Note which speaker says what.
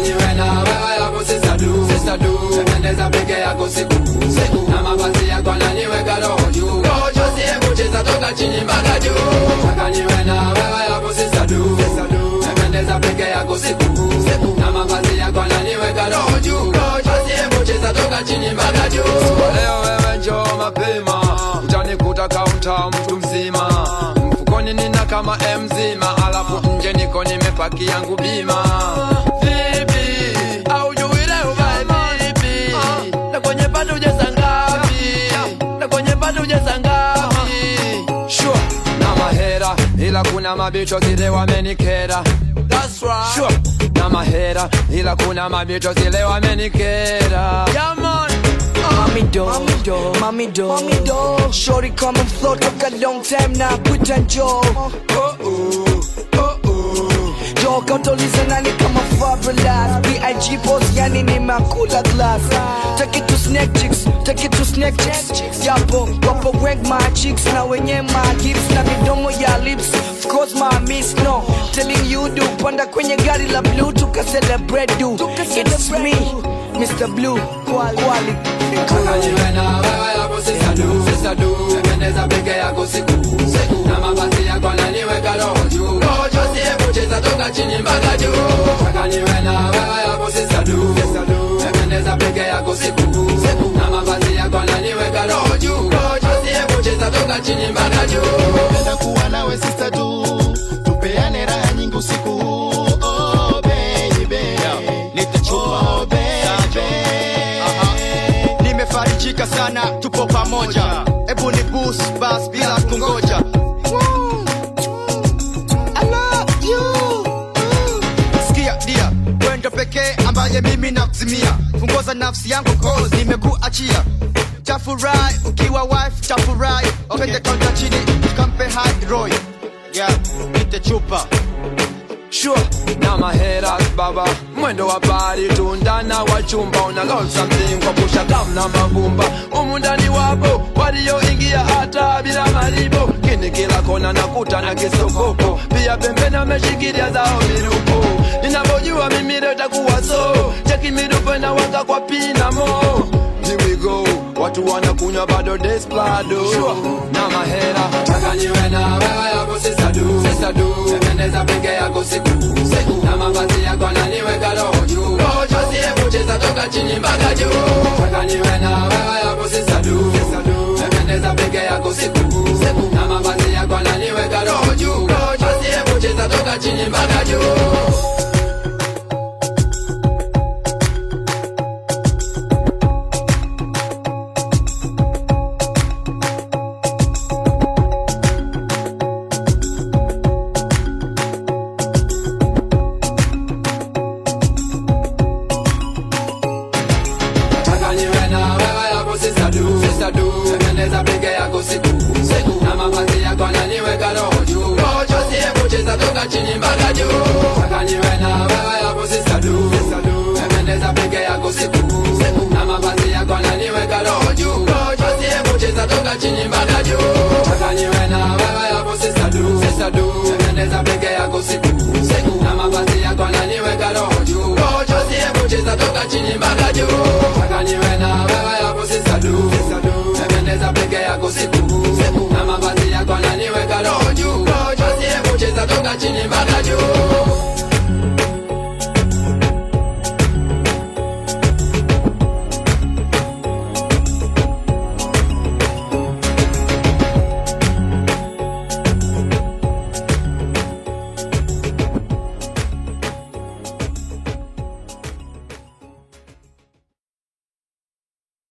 Speaker 1: niwe na wewe hapo sisa du sisa du Tembendeza peke yako siku siku na mavazi yako ananiweka roho juu roho juu siye kucheza toka chini mpaka juu Nataka niwe na wewe hapo sisa du sisa du Tembendeza peke yako siku siku na mavazi yako ananiweka roho juu roho juu siye kucheza toka chini mpaka juu Leo wewe njoo mapema utanikuta kaunta mtu mzima mfukoni nina kama mzima alafu nje niko nimepaki yangu bima vipi au jui leo vai vipi na kwenye bado ujeza ngapi na kwenye bado ujeza ngapi sure na mahera ila kuna mabicho zile wamenikera That's right. Sure. na mahera ila kuna mabicho zile wamenikera yeah, man.
Speaker 2: Mommy do, mommy do, mommy do, mommy do. Shorty come and flow, took a long time now, quit and Joe.
Speaker 1: Oh, oh, oh, oh.
Speaker 2: Joe kautuliza nani kama Fabulous B.I.G. boss yani ni makula glass Take it to snack chicks, take it to snack chicks Yapo, wapo wengi my chicks na wenye my hips na midomo ya lips Of course my miss no, telling you do Panda kwenye gari la blue tuka celebrate do It's me, Mr. Blue, quality
Speaker 1: Nataka niwe na wewe hapo sisa du sisa du Tembendeza peke yako siku siku na mavazi yako ananiweka roho juu roho juu siye kucheza toka chini mpaka juu Nataka niwe na wewe hapo sisa du sisa du Tembendeza peke yako siku siku na mavazi yako ananiweka roho juu roho juu siye kucheza toka chini mpaka juu
Speaker 3: Napenda kuwa nawe sister du tupeane raha nyingi usiku huu. oh, baby. Oh, baby.
Speaker 4: nimefarijika sana tupo pamoja hebu ni bus bas bila kungoja sikia dia wendo pekee ambaye mimi nakuzimia fungoza nafsi yangu cause nimekuachia tafurahi ukiwa wife tafurahi opende kaunta chini tukampe high roy yeah, nite chupa
Speaker 1: Sure. na mahera baba mwendo wa bari tundana wa chumba una lol something kwa pusha kam na mavumba umundani wapo walioingia hata bila malipo kini kila kona nakuta na kisokoko pia pembeni ameshikilia zao mirupo ninavyojua mimi leo itakuwa so cheki mirupo na waka kwa pinamo Here we go watu wanakunywa bado desplado sure. na mahera taka niwe na wewe hapo sisa du sisa du tembendeza peke yako siku siku na mavazi yako ananiweka roho juu roho juu siye kucheza toka chini mpaka juu taka niwe na wewe hapo sisa du sisa du tembendeza peke yako siku siku na mavazi yako ananiweka roho juu roho juu siye kucheza toka chini mpaka juu Nataka niwe na wewe hapo sisa du sisa du Tembendeza peke yako siku siku na mavazi yako ananiweka roho juu roho juu siye kucheza toka chini mpaka juu Nataka niwe na wewe hapo sisa du sisa du Tembendeza peke yako siku siku na mavazi yako ananiweka roho juu roho juu siye kucheza toka chini mpaka juu Nataka niwe na wewe hapo sisa du sisa du Tembendeza peke yako siku siku na mavazi yako ananiweka roho juu roho juu siye kucheza toka chini mpaka juu Nataka niwe na wewe hapo sisa du sisa du Tembendeza peke yako siku siku na mavazi yako ananiweka roho juu roho juu siye kucheza toka chini mpaka juu